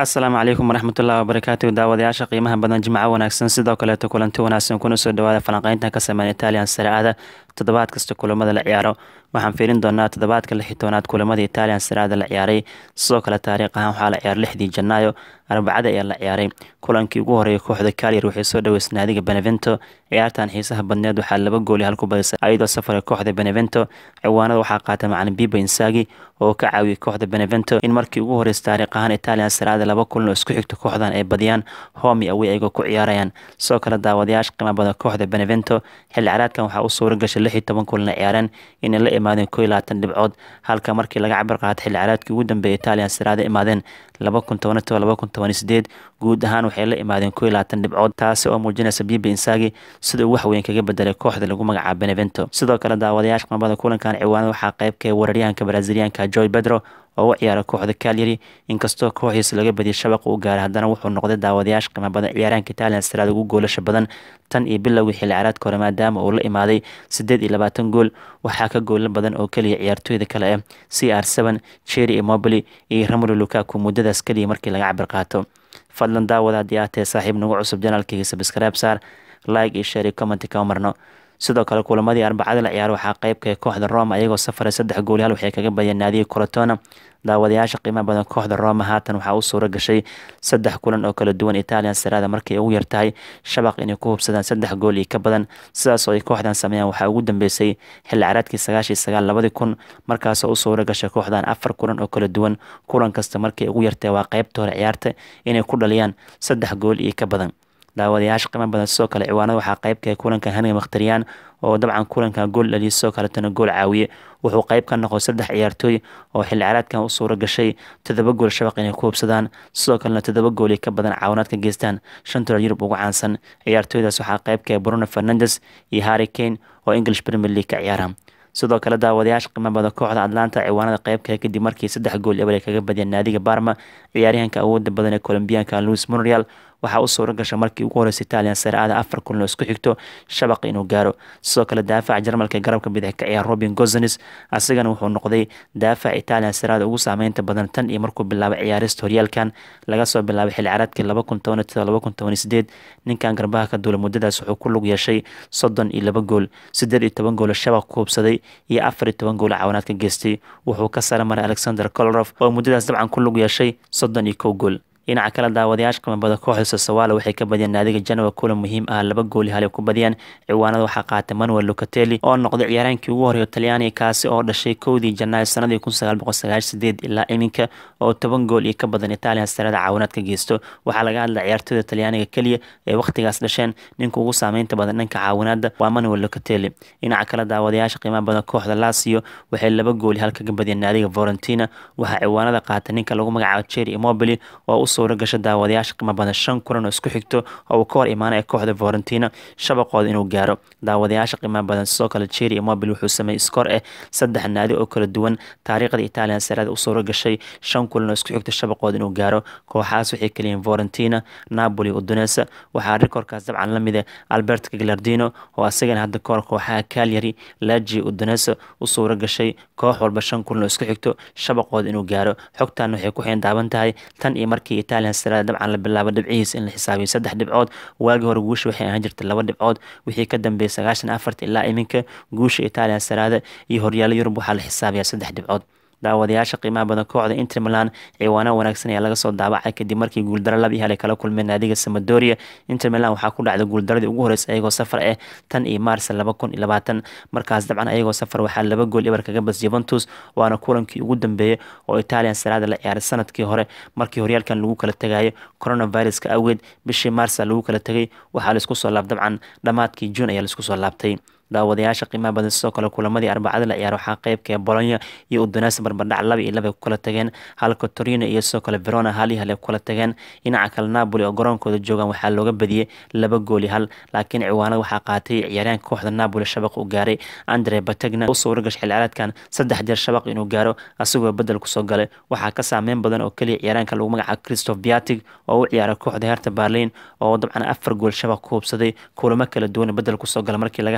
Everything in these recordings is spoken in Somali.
asalaamu calaykum waraxmatullahi wabarakaatu daawadayaasha qiimaha badan jimco wanaagsan sidoo kaleeto kulanti wanaagsan kuna soo dhawaada falanqeynta ka sameyn italian saraada toddobaad kasta kulamada la ciyaaro waxaan fiirin doonaa toddobaadka lix iyo tobanaad kulamada italian saraada la ciyaaray sidoo kale taariikh ahaan waxaa la ciyaaray lixdii janaayo arbacada ayaa la ciyaaray kulankii ugu horeeyay kooxda kalyar waxay soo dhaweysay naadiga benevento ciyaartan xiisaha badneed waxaa laba gooli hal ku badisay ayadoo safara kooxda benevento ciwaanada waxaa qaatay macalin biba insagi oo ka caawiyay kooxda benevento in markii ugu horreysay taariikh ahaan italian saraada laba kulan oo isku xigta kooxdan ay badiyaan homi awey ayagoo ku ciyaarayaan sidoo kale daawadayaasha qiimo badan kooxda benevento xilli caraadkan waxaa u suura gashay lix iyo toban kulan la ciyaareen inay la imaadeen koo iyo labaatan dhibcood halka markii laga cabir qaatay xilli caraadkii ugu dambeeyay italian saraada imaadeen laba kun toban toba laba kun toban sideed guud ahaan waxay la imaadeen koo iyo labaatan dhibcood taasi oo muujinaysa biba insagi sida uu wax weyn kaga bedelay kooxda lagu magacaabo benevento sidoo kale daawadayaasha qimabada kulankan ciwaanada waxaa qeybka weeraryahanka braziliyaanka joy pedro oo u ciyaara kooxda kalyari inkastoo kooxiisa laga badiyay shabaqa u gaaray haddana wuxuu noqday daawadayaasha qiimo badan ciyaaraanka italian saraada ugu goolasha badan tan iyo bilowgii xilli caraadka hore maadaama uu la imaaday siddeed iyo labaatan gool waxaa ka goola badan oo keliya ciyaartooyda kale ah c r seven cherry immobili iyo ramolo lukaku muddadaas keliya markii laga cabir qaato fadlan daawada haddii aad tahay saaxiib nagu cusub janaalkayga sabskaraab saar like iyo share iyo commenti kama marno sidoo kale kulamadii arbacada la ciyaar waxaa qeybka kooxda roma ayagoo safaray saddex gooli hal waxay kaga badiyeen naadiga colatona daawadayaasha qiimaha badan kooxda roma haatan waxaa u suura gashay saddex kulan oo kala duwan italian saraada markay ugu yartahay shabaq inay ku hubsadaan saddex gool iyo ka badan sidaas oo ay kooxdan sameeyaan waxaa ugu dambeysay xilli caraadkii sagaashiyo sagaal labadii kun markaasoo u suura gashay kooxdan afar kulan oo kala duwan kulan kasta markay ugu yartahay waa qeybta hore ciyaarta inay ku dhaliyaan saddex gool iyo ka badan daawadayaasha qiimo badan sidoo kale ciwaanada waxaa qeybka kulanka haniga makhtariyaan oo dabcan kulanka gool dhaliya sidoo kaletana gool caawiye wuxuu qeyb ka noqday saddex ciyaartooy oo xilli caraadkan u suura gashay toddoba gool shabaq inay ku hubsadaan sidoo kalena toddoba gooli ka badan caawinaad ka geystaan shantooda yurub ugu caansan ciyaartooydaas waxaa qeybka bruno fernandes iyo harry kane oo english premier league ka ciyaara sidoo kale daawadayaasha qiimo badan kooxda atlanta ciwaanada qeybka kadib markii saddex gool eber ay kaga badiyeen naadiga barma ciyaaryahanka awooda badan ee colombiyanka louis monreal waxaa u suura gasha markii ugu horreysay italian saraada afar kulan oo isku xigto shabaq inuu gaaro sidoo kale daafaca jarmalka garabka bidix ka ciyaar robin gozanes asigana wuxuu noqday daafaca italian saraada ugu saameynta badan tan iyo markuu bilaabay ciyaarista horyaalkan laga soo bilaabay xilli caraadkii laba kun toban toda laba kun toban sideed ninkan garbaha ka duula muddadaas wuxuu ku lug yeeshay soddon iyo laba gool siddeed iyo toban gool shabaq ku hubsaday iyo afar iyo toban gool caawinaad ka geystay wuxuu ka sara maray alexander kolorof oo muddadaas dabcan ku lug yeeshay soddon iyo kow gool dhinaca kale daawadayaasha qimabada kooxda sasawala waxay ka badiyeen naadiga janowa kulan muhiim ah laba gooli halay ku badiyeen ciwaanada waxaa qaatay manuel lucatelli oo noqday ciyaaraankii ugu horeeya talyaaniga kaasi oo dhashay kowdii janaayo sanadii kun sagaal boqol sagaashan sideed ilaa iminka oo toban gool iyo ka badan italian sarada caawinaad ka geysto waxaa laga hadlay ciyaartooyda talyaaniga keliya ee wakhtigaas dhasheen ninka ugu saameynta badan dhanka caawinaada waa manuel lucatelli dhinaca kale daawadayaasha qiimaha badan kooxda lasio waxay laba gooli hal kaga badiyeen naadiga valentina waxaa ciwaanada qaatay ninka lagu magacaabo cherry immobili oo suura gasha daawadayaasha qiimo badan shan kulan oo isku xigto oo uu ka hor imaanaya kooxda valentina shabaqooda inuu gaaro daawadayaasha qiimaha badan sidoo kale cherry immobile wuxuu sameeyey iskoor ah saddex naadi oo kala duwan taariikhda italian sarada u suura gashay shan kulan oo isku xigto shabaqooda inuu gaaro kooxahaas waxay kaliyiin valentina napoli udunesa waxaa rikorkaas dabcan la mid ah albert gaglardino oo asagana hadda kahor kooxaha calyary laji udunesa u suura gashay koox walba shan kulan oo isku xigto shabaqooda inuu gaaro xogtan waxay ku xeen daaban tahay tan iyo markii italian sarada dabcan la bilaabo dhibcihiis in la xisaabiyo saddex dhibcood waagii hore guusha waxay ahaan jirtay laba dhibcood wixii ka dambeeyay sagaashan afarta ilaa iminka guusha italian sarada iyo horyaalo yurub waxaa la xisaabiyaa saddex dhibcood daawadayaasha qiimaha badan kooxda inter milan ciwaano wanaagsan ayaa laga soo daabacay kadib markii guuldaro laba iyo hal ay kala kulmeen naadiga samadoria inter milan waxaa ku dhacday guuldaradii ugu horreysay ayagoo safar ah tan iyo maars laba kun iyo labaatan markaas dabcan ayagoo safar waxaa laba gool eber kaga bas juventus waana kulankii ugu dambeeyey oo italian sarada la ciyaaray sanadkii hore markii horyaalkan lagu kala tegayo coronaviruska awgeed bishii maarsa lagu kala tegay waxaa laisku soo laab dabcan dhammaadkii juun ayaa laisku soo laabtay daawadayaasha qiimaha badan sidoo kale kulamadii arbacada la ciyaar waxaa qeybka bolonya iyo udunes barbardhac laba iyo laba ku kala tageen halka torino iyo sidoo kale verona hal iyo hal ay ku kala tageen dhinaca kale napoli oo garoonkooda joogaan waxaa looga badiyey laba gooli hal laakiin ciwaanada waxaa qaatay ciyaaryaanka kooxda napoli shabaq u gaaray andre batagna u suura gashay xilciyaareedkan saddex jeer shabaq inuu gaaro asagoo bedel kusoo galay waxaa ka saameyn badan oo keliya ciyaaryaanka lagu magacaabo christoph biatig oo u ciyaaray kooxda herta berlin oo dabcan afar gool shabaq ku hubsaday kulamo kala duwan bedel kusoo gala markii laga hadlayo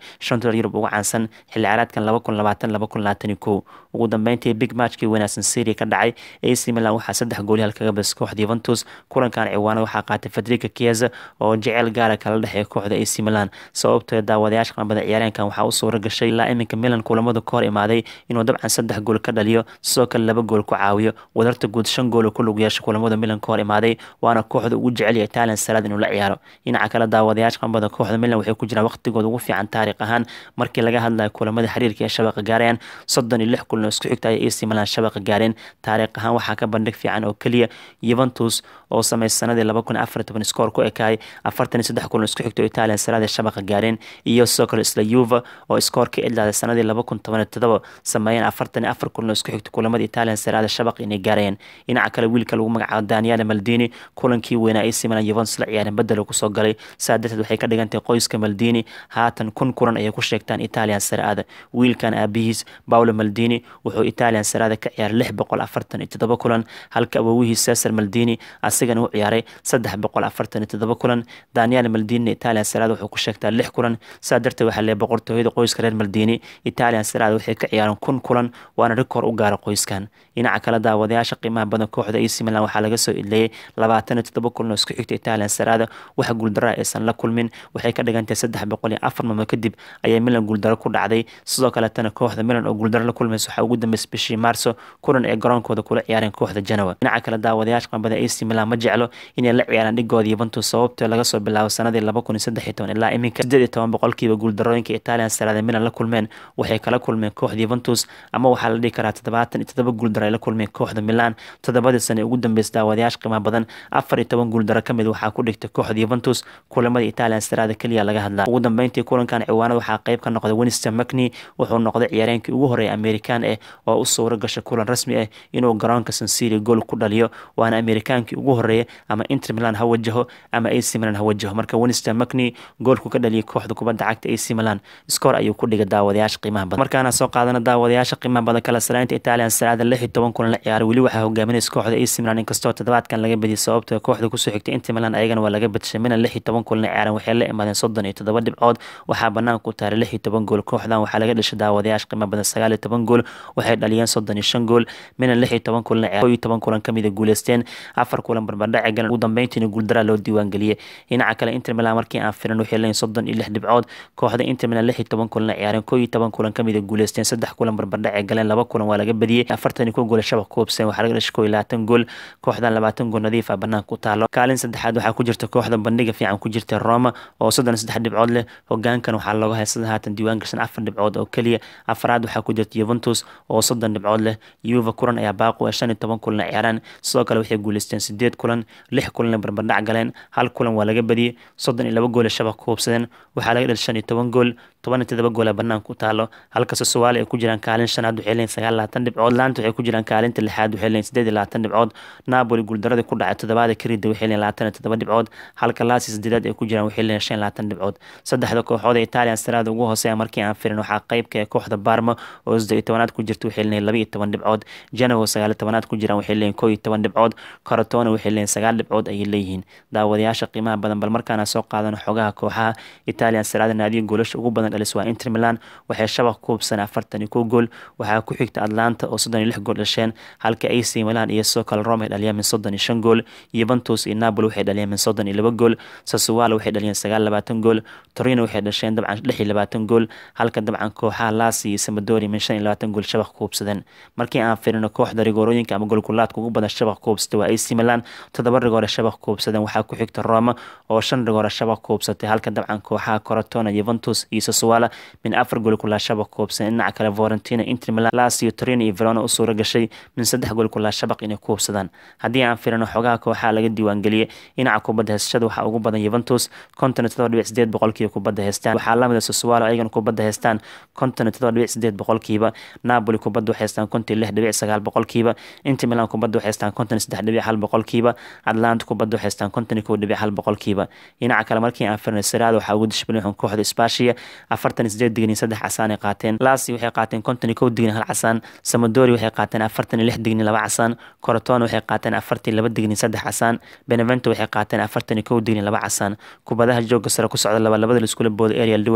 shantooda yurub ugu caansan xilli ciyaareedkan laba kun labaatan laba kun labaatan iyo kow ugu dambeyntii big matchkii wanaagsan serie ka dhacay ac milan waxaa saddex goolyaal kaga bas kooxda yuventus kulankan ciwaanada waxaa qaatay federica kieza oo jecel gaara kala dhexeeya kooxda ac milan sababtoo daawadayaasha qanbada ciyaareenkan waxaa u suura gashay ilaa iminka milan kulamada ka hor imaaday inuu dabcan saddex gool ka dhaliyo sidoo kale laba gool ku caawiyo wadarta guud shan gool ku lug yeesha kulamada milan ka hor imaaday waana kooxda ugu jecel italian salaad inuu la ciyaaro dhinaca kale daawadayaasha qanbada kooxda milan waxay ku jiraan waqtigooda ugu fiican taariikh ahaan markii laga hadlayo kulamada xiriirka ee shabaqa gaarayaan soddon iyo lix kulan isku xigta ay ac milan shabaqa gaareen taariikh ahaan waxaa ka bandhig fiican oo keliya yuventus oo sameys sanadii laba kun afar toban skoor ku ekaay afartan iyo saddex kulan isku xigto italian salaad ee shabaqa gaareen iyo sidoo kale isla yuva oo skoor ka idlaaday sanadii laba kun toban iyo todoba sameeyeen afartan iyo afar kulan isku xigto kulamada italian salaad ee shabaqa inay gaarayeen dhinaca kale wiilka lagu magacaabo daniele maldini kulankii weynaa ac milan yuventus la ciyaareen bedel kusoo soo galay saa darteed waxay ka dhigantahay qoyska maldini haatan kun kulan ayay ku sheegtaan italian saraada wiilkan aabihiis paolo maldini wuxuu italian saraada ka ciyaaray lix boqol afartan iyo todoba kulan halka awowihiis cesar maldini asigana u ciyaaray saddex boqol afartan iyo todoba kulan daniel maldini italian saraada wuxuu ku sheegtaa lix kulan saa darteed waxaa lee boqortooyada qoyska reer maldini italian saraada waxay ka ciyaareen kun kulan waana rikoor u gaara qoyskan dhinaca kale daawadayaasha qiimaha badan kooxda ac milan waxaa laga soo idleeyay labaatan iyo todoba kulan oo isku xigta italian saraada wax guuldara aysan la kulmin waxay ka dhigantahay saddex boqol iyo afar mamo kadib ayay milan guuldaro ku dhacday sidoo kaletana kooxda milan oo guuldaro la kulmaysa waxaa ugu dambeysay bishii maarso kulan ay garoonkooda kula ciyaareen kooxda janowa dhinaca kale daawadayaasha qambada ac milan ma jeclo inay la ciyaaraan dhigooda yuventus sababtoo laga soo bilaabo sanadii laba kun iyo saddex iyo toban ilaa iminka sideed iyo toban boqolkiiba guuldarooyinka italian saraada milan la kulmeen waxay kala kulmeen kooxda yuventus ama waxaa la dhihi karaa toddobaatan iyo todoba guuldaro ay la kulmeen kooxda milan toddobadii sane ugu dambeysay daawadayaasha qiimaha badan afar iyo toban guuldaro ka mid waxaa ku dhigtay kooxda yuventus kulamada italian saraada keliya laga hadlaa ugu dambeyntii kulankan ciwaanada waxaa qayb ka noqday winston macni wuxuu noqday ciyaareenkii ugu horeeya amerikaan ah oo u suuro gashay kulan rasmi ah inuu garoonka sansiri gool ku dhaliyo waana amerikaankii ugu horeeya ama inter milan ha wajaho ama ac milan ha wajaho marka winston macni goolku ka dhaliyay kooxda kubadda cagta ac milan skoor ayuu ku dhigay daawadayaasha qiimaha badan markaana soo qaadana daawadayaasha qiimaha badan kala saraynta italian saraada lix iyo toban kulan la ciyaaray weli waxaa hogaaminaysa kooxda ac milan inkastoo toddobaadkan laga badiyay sababtoo kooxda kusoo xigtay inter milan ayagana waa laga badishay milan lix iyo toban kulan la ciyaaran waxay la imaadeen soddon iyo toddoba dhibcood waxaa banaanka ku taaray lix iyo toban gool kooxdan waxaa laga dhashay daawadayaasha qiimo badan sagaal iyo toban gool waxay dhaliyeen soddon iyo shan gool milan lix iyo toban kulan la ciyaar iyo toban kulan kamid a guuleysteen afar kulan barbardhaci galan ugu dambeyntiina guuldaraa loo diiwaangeliyey dhinaca kale inter milan markii aan filan waxay leeyihin soddon iyo lix dhibcood kooxda inter milan lix iyo toban kulan la ciyaareen koo iyo toban kulan kamid a guuleysteen saddex kulan barbardhaci galeen laba kulan waa laga badiyey afartan iyo kow gool shabaq kuubseen waxaa laga dhashay koo iyo labaatan gool kooxdan labaatan gool nadiif ah banaanka ku taalo kaalin saddexaad waxaa ku jirta kooxda bandhiga fiican ku jirta roma oo soddon iyo saddex dhibcood leh hogaankan waxaa looga haysada haatan diiwaan gashan afar dhibcood oo keliya afaraad waxaa ku jirta yuventus oo soddon dhibcood leh yuva kulan ayaa baaqu ee shan iyo toban kulan ciyaaraan sidoo kale waxay guuleysteen sideed kulan lix kulanna barbardhac galeen hal kulan waa laga badiyey soddon iyo laba goole shabaq ku hubsadeen waxaa laga dhal shan iyo toban gool toban iyo todoba goola banaanka ku taalo halka sosowaali ay ku jiraan kaalin shanaad waxay leeyihin sagaal labaatan dhibcood laanta waxay ku jiraan kaalinta lixaad waxay leeyihin sideed iyo labaatan dhibcood napoli guuldaradii ku dhacay toddobaada karida waxay leeyihin labaatan iyo toddoba dhibcood halka laasi sideedaad ay ku jiraan waxay leeyihin shan iyo labaatan dhibcood saddexda kooxood ee italian saraada ugu hooseeya markii aan firin waxaa qaybka ee kooxda barma oo saddex iyo tobanaad ku jirta waxay leeyihin laba iyo toban dhibcood genoa sagaal iyo tobanaad ku jiraan waxay leeyihin koo iyo toban dhibcood corotona waxay leeyihin sagaal dhibcood ayay leeyihiin daawadayaasha qiimaha badan bal markaana soo qaadano xogaha kooxaha italian saraada naadiga goolasha ugu badan dhalis waa inter milan waxay shabaq ku hubsan afartan iyo kow gool waxaa ku xigta atlanta oo soddon iyo lix gool dhasheen halka ac milan iyo sidoo kale rome ay dhaliyeen min soddon iyo shan gool yuventus iyo napoli waxay dhaliyeen min soddon iyo laba gool sassuolo waxay dhaliyeen sagaal labaatan gool torino waxay dhasheen dabcan lix iyo labaatan gool halka dabcan kooxaha lasi iyo samadori min shan iyo labaatan gool shabaq ku hubsadeen markii aan firino kooxda rigoorooyinka ama goolkulaadka ugu badan shabaq ku hubsatay waa ac milan toddoba rigoore shabaq ku hubsadeen waxaa ku xigta roma oo shan rigoore shabaq ku hubsatay halka dabcan kooxaha corotona yuventus iyo sassuolo min afar gool kulaa shabaq ku hubsadeen dhinaca kale valentina inter milan lasio torino iyo verona u suura gashay min saddex gool kulaa shabaq inay ku hubsadaan haddii aan firino xogaha kooxaha laga diiwaangeliyey dhinaca kubadda heysashada waxaa ugu badan yuventus konton iyo todoba dhibic sideed boqolkiiba kubadda heystaan waxaa lamida sassuolo ayagana kubadda heystaan konton iyo todoba dhibic sideed boqolkiiba napoli kubadda waxay heystaan konton iyo lix dhibic sagaal boqolkiiba inter milan kubadda waxay heystaan konton iyo saddex dhibic hal boqolkiiba atlanta kubadda waxay heystaan konton iyo kow dhibic hal boqolkiiba dhinaca kale markii aan firino saraada waxaa ugu dishbilin kooxda spashia afartan iyo sideed digni saddex casaan ay qaateen lasi waxay qaateen konton iyo kow digni hal casaan samadori waxay qaateen afartan iyo lix digni laba casaan corotona waxay qaateen afartan iyo laba digni saddex casaan benevento waxay qaateen afartan iyo kow digni laba casaan kubadaha jooga sare ku socda laba labada laiskula booda ariel duwel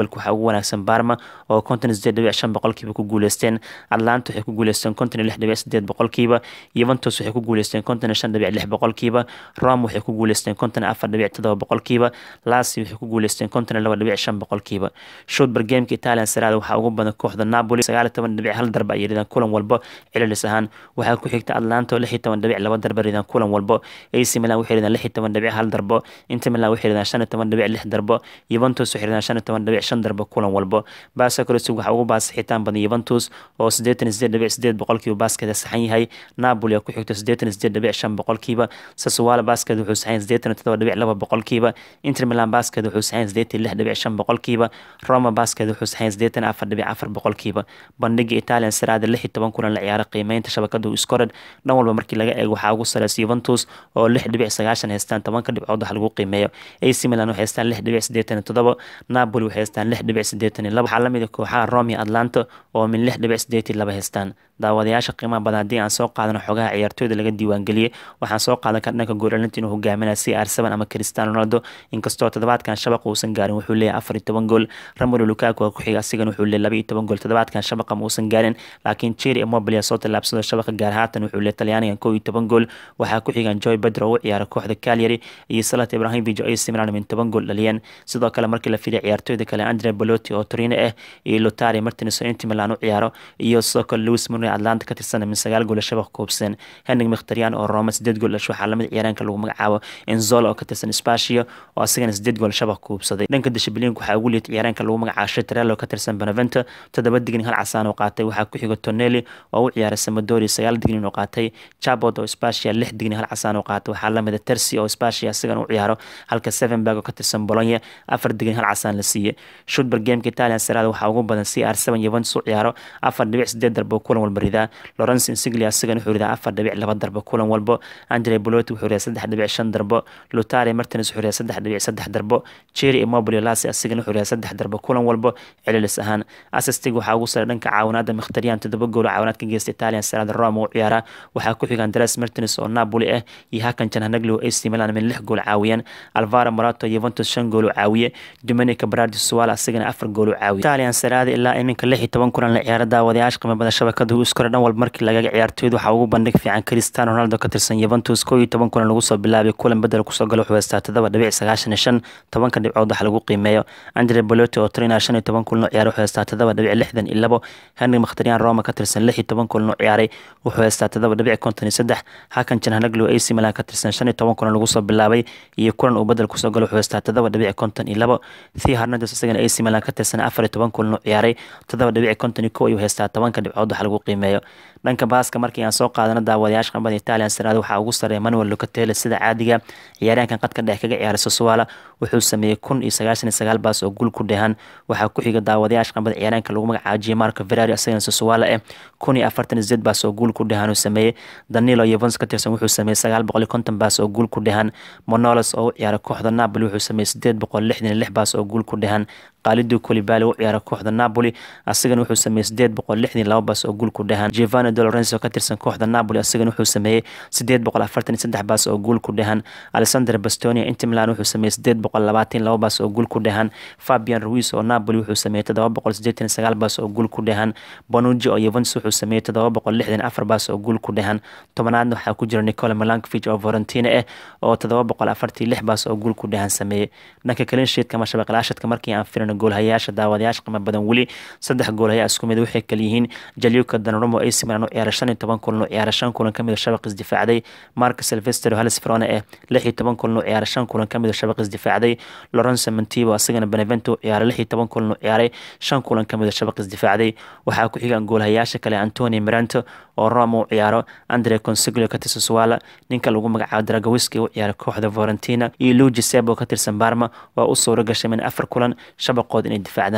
jadwalka waxaa ugu wanaagsan barma oo konton sideed dhibic shan boqolkiiba ku guuleysteen atlanta waxay ku guuleysteen konton iyo lix dhibic sideed boqolkiiba yuventus waxay ku guuleysteen konton iyo shan dhibic lix boqolkiiba rome waxay ku guuleysteen konton iyo afar dhibic todoba boqolkiiba lasi waxay ku guuleysteen konton iyo laba dhibic shan boqolkiiba shotbar gameka italian sarada waxaa ugu badan kooxda napoli sagaal iyo toban dhibic hal darba ay ridaan kulan walbo cililis ahaan waxaa ku xigta atlanta oo lix iyo toban dhibic laba darba ridaan kulan walbo ac milan waxay ridaan lix iyo toban dhibic hal darbo inter milan waxay ridaan shan iyo toban dhibic lix darbo yuventus waxay ridaan shan iyo toban dhibic shan darbo kulan walbo basa crosig waxaa ugu baasixitaan badan yuventus oo siddeetan iyo sideed dhibic sideed boqolkiiba baaskeeda saxan yahay napoli oo ku xigto siddeetan iyo sideed dhibic shan boqolkiiba sasuwala baaskeeda wuxuu saxan siddeetan iyo todoba dhibic laba boqolkiiba inter milan baaskeeda wuxuu saxan siddeetan iyo lix dhibic shan boqolkiiba roma baaskeeda wuxuu saxan siddeetan afar dhibic afar boqolkiiba bandhiga italian saraada lix iyo toban kulan la ciyaara qiimeynta shabakada scored dhan walba markii laga eego waxaa ugu sareysa yuventus oo lix dhibic sagaashan haystaan tobanka dhibcood wax lagu qiimeeyo ac milan waxay haystaan lix dhibic siddeetan iyo todoba napoli waxay haystaan lix dhibic siddeetan iyo laba waxaa lamid a kooxaha rome iyo atlanta oo min lix dhibic siddeetan iyo laba haystaan daawadayaasha qiimaha badan haddii aan soo qaadano xogaha ciyaartooyda laga diiwaangeliyey waxaan soo qaadan kar dhanka goolalinta inuu hogaaminaya c r seven ama cristiano ronaldo inkastoo toddobaadkan shabaqa uusan gaarin wuxuu leeyahay afar iyo toban gool ramolo lukaku waa ku xiga asigana wuxuu leeyahay laba iyo toban gool toddobaadkan shabaqa ma uusan gaarin laakiin cheri immobile soo tallaabsado shabaqa gaar haatan wuxuu leeyahay talyaanigan kow iyo toban gool waxaa ku xigan joy bedro oo u ciyaara kooxda calyary iyo salat ibrahimovic oo ac milan min toban gool dhaliyeen sidoo kale markii la fidiya ciyaartooyda kale andre balotti oo torino ah iyo lotari martins oo inter milan u ciyaaro iyo sidoo kale louis murray atlanta ka tirsan min sagaal gool shabaq koobseen henning mkhtarian oo roma sideed gool dhasho waxaa lamid ciyaaraanka lagu magacaabo enzola oo ka tirsan spasio oo asigana sideed gool shabaq koobsaday dhanka dishibliinka waxaa ugu liita ciyaaraanka lagu magacaabo shetrel oo ka tirsan benevento toddoba dignin hal casaan oo qaatay waxaa ku xiga tonelli oo u ciyaara samadori sagaal dignin oo qaatay chabot oo spasia lix dignin hal casaan oo qaatay waxaa lamid a tersi oo spasia asigana u ciyaaro halka sevenberg oo ka tirsan bolonya afar dignin hal casaan la siiyey shutber gameka italian sarada waxaa ugu badan c r seven yuventus u ciyaaro afar dhibic sideed darbo kulan walba ridaa lawrence insigli asigana wuxuu ridaa afar dhibic laba darbo kulan walbo andre boloti wuxuu ridaa saddex dhibic shan darbo lutari martins wuxuu ridaa saddex dhibic saddex darbo cherry immobile lasi asigana wuxuu ridaa saddex darbo kulan walbo cililis ahaan assistig waxaa ugu sare dhanka caawinaada mkhtariyan toddoba gool caawinaad ka geysta italian sarada roma u ciyaara waxaa ku xiga andres martins oo napoli ah iyo hakan janhanagli oo ac milan min lix gool caawiyeen alvaro morato yuventus shan gool oo caawiye dominica bradi suwala asigana afar gool oo caawiye italian sarada ilaa iminka lix iyo toban kulan la ciyaara daawadayaasha qiimo badan shabakada u iskore dhan walba markii lagaga ciyaartooyda waxaa ugu bandhig fiican cristiano ronaldo ka tirsan yuventus koo iyo toban kulan lagu soo bilaabay kulan bedel kusoo gala wuxuu haystaa todoba dhibic sagaashan iyo shan tobanka dhibcood wax lagu qiimeeyo andre bolotti oo trina shan iyo toban kulan oo ciyaara wuxuu haystaa todoba dhibic lixdan iyo labo henry mkhtariyan roma ka tirsan lix iyo toban kulan oo ciyaaray wuxuu haystaa todoba dhibic konton iyo saddex hakan janhanaglo ac milan ka tirsan shan iyo toban kulan lagu soo bilaabay iyo kulan uu bedel kusoo gala wuxuu haystaa todoba dhibic konton iyo labo thi hernandes isagana ac milan ka tirsan afar iyo toban kulan oo ciyaaray todoba dhibic konton iyo kow ayuu haystaa tobanka dhibcood wax lagu qiimeeyo dhanka baaska markii aan soo qaadano daawadayaasha qambada italian sarada waxaa ugu sareeya manuel locatele sida caadiga ciyaaryahankan qadka dhex kaga ciyaaray sosuwala wuxuu sameeyey kun iyo sagaashan iyo sagaal baas oo guul ku dhehan waxaa ku xiga daawadayaasha qambada ciyaaryahanka lagu magacaabo jimarco ferrari isagana sosuwala eh kun iyo afartan iyo sideed baas oo guul ku dhehan uu sameeyey danilo yevons ka tirsan wuxuu sameeyey sagaal boqol iyo konton baas oo guul ku dhehan monolos oo u ciyaara kooxda napoli wuxuu sameeyey sideed boqol lixdan iyo lix baas oo guul ku dhehan qaalidu kolibali u ciyaara kooxda napoli asigana wuxuu sameeyey sideed boqol lixdan iyo laba baas oo guul ku dhehan giovanni de lorenzo ka tirsan kooxda napoli asigana wuxuu sameeyey sideed boqol afartan iyo saddex baas oo guul ku dhehan alexander bastonia inter milan wuxuu sameeyey sideed boqol labaatan laba baas oo guul ku dhehan fabian ruiz oo napoli wuxuu sameeyey toddoba boqol siddeetan iyo sagaal baas oo guul ku dhehan bonuji oo yuventus wuxuu sameeyey toddoba boqol lixdan afar baas oo guul ku dhehan tobanaadna waxaa ku jira nicola melankovic oo valentina ah oo toddoba boqol afartii lix baas oo guul ku dhehan sameeyey dhanka kalinshiidka ama shabaqlaashadka markii aan firino goolhayaasha daawadayaasha qiimo badan weli saddex goolhaya isku mid waxay kala yihiin jaliuka danrumo ac milan u ciyaara shan iyo toban kulan u ciyaara shan kulan kamid shabaq isdifaacday mark silvester halis frone eh lix iyo toban kulan u ciyaara shan kulan kamid shabaq isdifaacday lorenzo montivo asagana benevento u ciyaara lix iyo toban kulan u ciyaaray shan kulan kamid shabaq isdifaacday waxaa ku xigan goolhayaasha kale antoni miranto oo roma u ciyaaro andre consiglio ka tirsan suwala ninka lagu magacaabo dragawiski u ciyaara kooxda valentina iyo luigi sebo ka tirsan barma waa u suura gashay min afar kulan shabaqood inay difaacdaan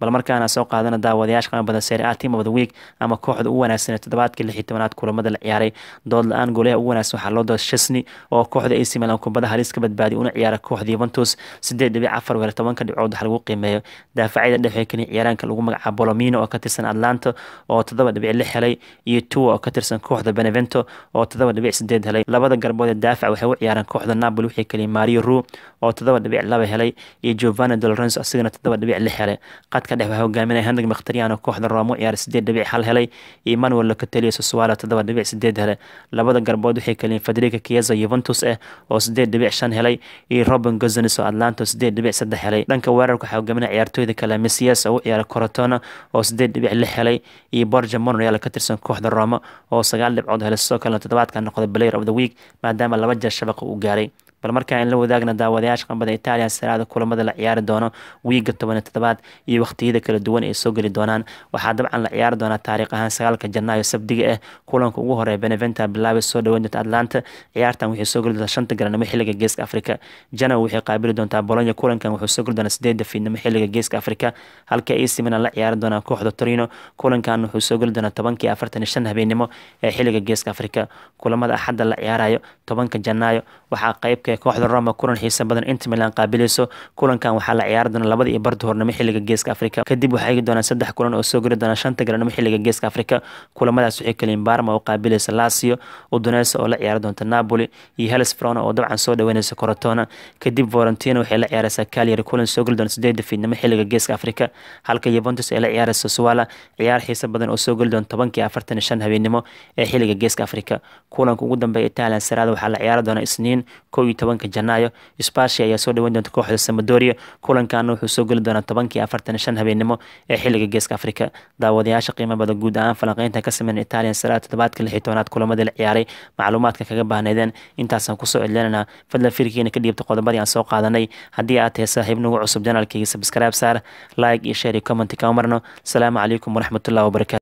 bal markaana soo qaadana daawadayaasha qama badan serie a team of the week ama kooxda u wanaagsan ee toddobaadkii lix iyo tobanaad kulamada la ciyaaray dood la-aan goolaha ugu wanaagsan waxaa loo dooda chesney oo kooxda AC Milan kubada halis ka badbaadiy una ciyaara kooxda Juventus sideed dhibic afar weer tobanka dhibcood waxa lagu qiimeeyo daafacyada dhexe kani ciyaaraanka lagu magacaabo Bolomino oo ka tirsan Atlanta oo toddoba dhibic lix helay iyo Tua oo ka tirsan kooxda Benevento oo toddoba dhibic sideed helay labada garbood ee daafac waxay u ciyaaraan kooxda Napoli wixii kaliya Mario Ru oo toddoba dhibic laba helay iyo Giovanni Di Lorenzo asigana toddoba dhibic lix helay qadka dhexe waxaa hogaaminaya Henrik Mkhitaryan oo kooxda Roma u ciyaara sideed dhibic hal helay iyo Manuel Locatelli Sassuolo toddoba dhibic sideed helay labada garbood waxay kaliya Federico Chiesa Juventus ah oo sideed dhibic shan helay iyo Robin Gosens oo Atlanta sideed dhibic saddex helay dhanka weerarka waxaa hogaaminaya ciyaartooyda kale Messias oo u ciyaara Corotona oo sideed dhibic lix helay iyo Borja Monreal ka tirsan kooxda Roma oo sagaal dhibcood helay sidoo kalena toddobaadkan noqday player of the week maadaama laba jeer shabaqa uu gaaray bal markaa in la wadaagna daawadayaasha qambada Italian saraada kulamada la ciyaari doono wiiga toban iyo toddobaad iyo waqtiyada kala duwan ay soo geli doonaan waxaa dabcan la ciyaari doonaa taariikh ahaan sagaalka janaayo sabdiga ah kulanka ugu horeeya Benevento bilaabay soo dhaweyn doonta Atlanta ciyaartan waxay soo geli doontaa shanta garanimo xilliga geeska Afrika Genoa waxay qaabili doontaa Bologna kulankan wuxuu soo geli doonaa sideedda fiidnimo xilliga geeska Afrika halka AC Milan la ciyaari doonaa kooxda Torino kulankan wuxuu soo geli doonaa tobankii afartan iyo shan habeenimo ee xilliga geeska Afrika kulamada axadda la ciyaarayo tobanka janaayo waxaa qaybka kooxda Roma kulan xiiso badan Inter Milan qaabilayso kulankan waxaa la ciyaari doonaa labada iyo barta hornimo xilliga geeska Afrika kadib waxaa igi doonaa saddex kulan oo soo geli doona shanta garanimo xilliga geeska Afrika kulamadaas waxay kaliin Parma oo qaabilaysa Lazio Udinese oo la ciyaari doonta Napoli iyo Hellas Verona oo dabcan soo dhaweynaysa Crotone kadib Fiorentina waxay la ciyaaraysaa Cagliari kulan soo geli doona sideedda fiidnimo xilliga geeska Afrika halka Juventus ay la ciyaaraysa Sassuolo ciyaar xiiso badan oo soo geli doona tobankii afartan iyo shan habeenimo ee xilliga geeska Afrika kulanka ugu dambeeya Italian Serie A waxaa la ciyaari doonaa Isniin kow iyo tobanka janaayo Spezia ayaa soo dhaweyn doonta kooxda Sampdoria kulankaana wuxuu soo geli doonaa tobankii afartan iyo shan habeenimo ee xilliga geeska Afrika daawadayaasha qiimo badan guud ahaan falanqeynta ka sameyn Italian Serie A toddobaadka lix iyo tobanaad kulamadii la ciyaaray macluumaadka kaga baahneedeen intaasaan kusoo celinaynaa fadlan fiirkiina ka dhiibta qodobadii aan soo qaadanay haddii aad tahay saaxiib nagu cusub janaalkayga subscribe saar like iyo share iyo comment kama marno asalaamu calaykum waraxmatullahi wabarakatu